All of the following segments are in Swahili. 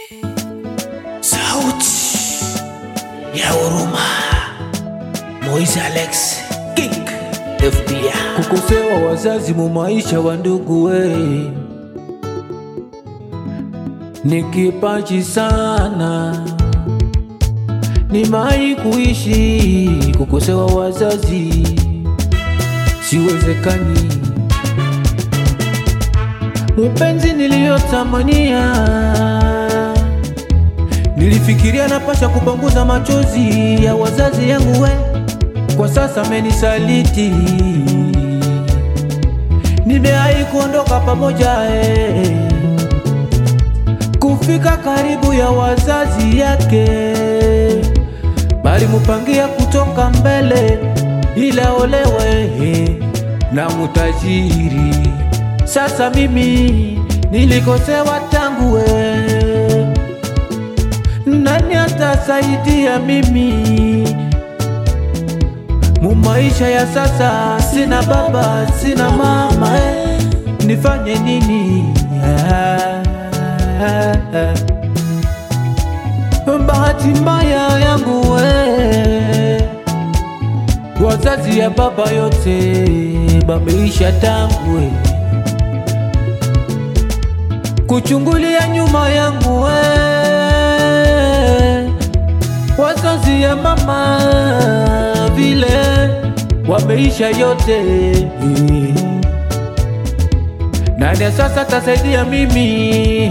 Sauti ya huruma. Moise Alex King FBI. kukosewa wazazi mu maisha wa ndugu we ni kipaji sana, ni mai kuishi kukosewa wazazi siwezekani. Mpenzi niliyotamania, nilifikiria napasha kupanguza machozi ya wazazi yangu we, kwa sasa amenisaliti nimeai kuondoka pamoja eh, kufika karibu ya wazazi yake, bali mupangia kutoka mbele ila olewe eh, na mutajiri. Sasa mimi nilikosewa tangu eh, nani atasaidia mimi mu maisha ya sasa? Sina baba, sina mama eh, nifanye nini? Ah, ah, ah. Bahati mbaya yangu eh, wazazi ya baba yote bameisha tangu eh, kuchungulia nyuma yangu eh, wazazi ya mama vile wameisha yote. Nani sasa tasaidia mimi?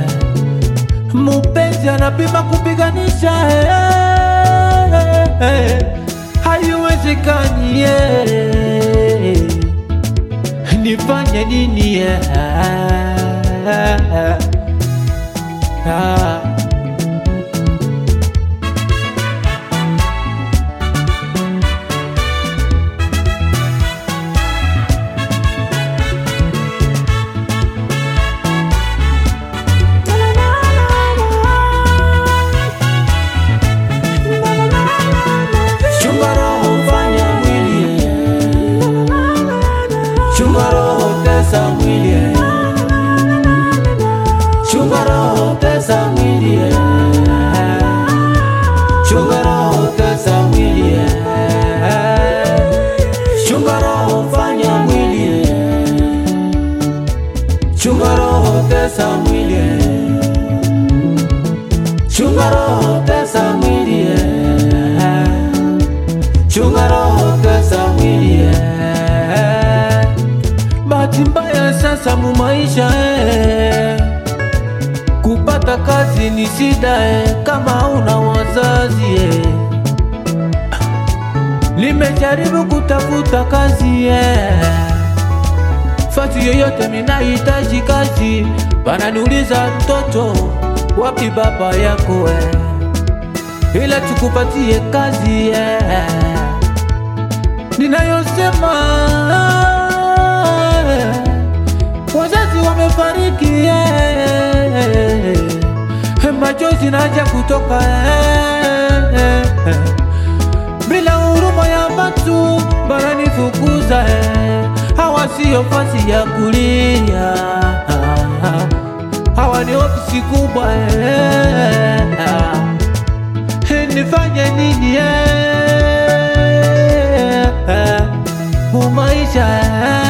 Mupenzi anapima kupiganisha, haiwezekani. Nifanye nini? Ah. Chunga roho fanya mwili, chunga roho tesa mwili, chunga roho tesa mwili, chunga roho tesa mwili, chunga roho fanya mwili, chunga roho tesa mwili, chunga roho tesa mwili chunga roho tesa mwili eh. Bahati mbaya sasa mu maisha eh. Kupata kazi ni shida eh, kama una wazazi eh. Nimejaribu kutafuta kazi eh. Fasi yoyote minahitaji kazi, bananiuliza mtoto, wapi baba yako eh? ila tukupatie kazi eh. Ninayosema eh, wazazi wamefariki eh, machozi naja kutoka eh, eh, bila huruma ya watu bananifukuza eh, hawa siyo fasi ya kulia hawa ni ofisi kubwa eh, nifanye nini eh, eh, mu maisha eh,